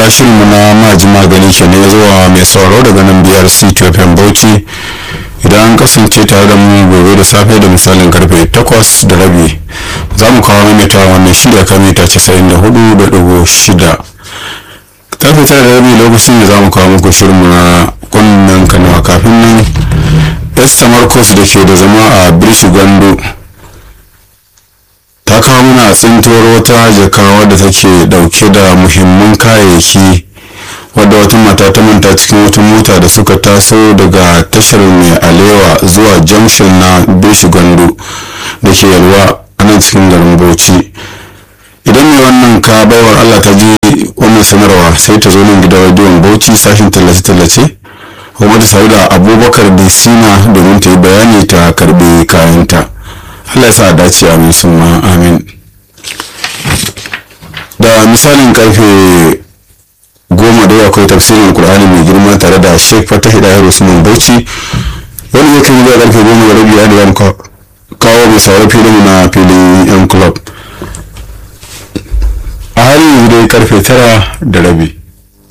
madalla shirinmu na maji magani ke ne zuwa mai sauraro daga nan biyar ctfm bauchi idan an kasance tare da mu gobe da safe da misalin karfe 8 da rabi za mu kawo maimaita wannan shirya kan mita 94.6 karfe tara da rabi lokacin da za mu kawo muku shirinmu na kunnen kanawa kafin nan esther marcos da ke da zama a birshi gwando ta kawo mana tsintuwar wata jaka wadda take dauke da muhimman kayayyaki wadda wata mata ta manta cikin wata mota da suka taso daga tashar mai alewa zuwa junction na birshi gwando da ke yalwa a nan cikin garin bauchi idan mai wannan ka baiwar allah ta ji wannan sanarwa sai ta zo nan gidan rediyon bauchi sashen tallace-tallace kuma ta sauda abubakar disina domin ta yi bayani ta karbi kayanta allah ya sa dace amin summa amin da misalin karfe goma da akwai tafsirin kur'ani mai girma tare da sheikh fatah hidayar usman bauchi wani ya kan zuwa karfe goma da rabi da yan kawo mai sauran filin na filin yan club a halin yanzu dai karfe tara da rabi